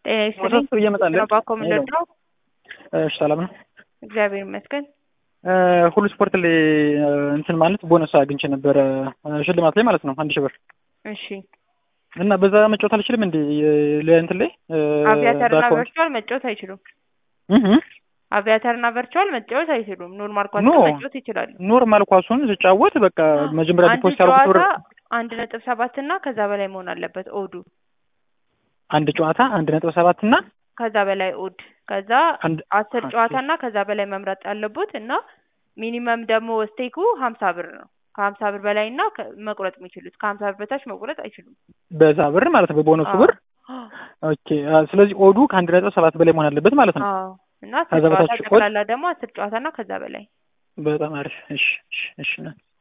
ጤና ይስጥልኝ። ወደ እየመጣለን ነው ባኮ ምንድን ነው? እሺ ሰላም ነው። እግዚአብሔር ይመስገን። ሁሉ ስፖርት ላይ እንትን ማለት ቦነስ አግኝቼ ነበረ ሽልማት ላይ ማለት ነው አንድ ሺህ ብር እሺ እና በዛ መጫወት አልችልም እንዴ ለእንትን ላይ አቪያተርና በአካውንት ቨርቹዋል መጫወት አይችሉም። እህ አቪያተርና ቨርቹዋል መጫወት አይችሉም። ኖርማል ኳስ ኖ። መጫወት ይችላሉ። ኖርማል ኳሱን ስጫወት በቃ መጀመሪያ አንድ ዲፖዚት ያልኩት ብር ጨዋታ አንድ ነጥብ ሰባት እና ከዛ በላይ መሆን አለበት ኦዱ አንድ ጨዋታ አንድ ነጥብ ሰባት እና ከዛ በላይ ኦድ ከዛ አንድ አስር ኦኬ። ጨዋታ እና ከዛ በላይ መምረጥ ያለቡት እና ሚኒመም ደግሞ ስቴኩ ሀምሳ ብር ነው። ከሀምሳ ብር በላይ እና ከ- መቁረጥ የሚችሉት ከሀምሳ ብር በታች መቁረጥ አይችሉም። በዛ ብር ማለት ነው በቦነሱ አዎ። ብር ኦኬ። አ፣ ስለዚህ ኦዱ ከአንድ ነጥብ ሰባት በላይ መሆን አለበት ማለት ነው። አዎ እና አስር ከዛ ጨዋታ በታች ኦድ ጠቅላላ ደግሞ አስር ጨዋታ እና ከዛ በላይ በጣም አሪፍ። እሺ እሺ እሺ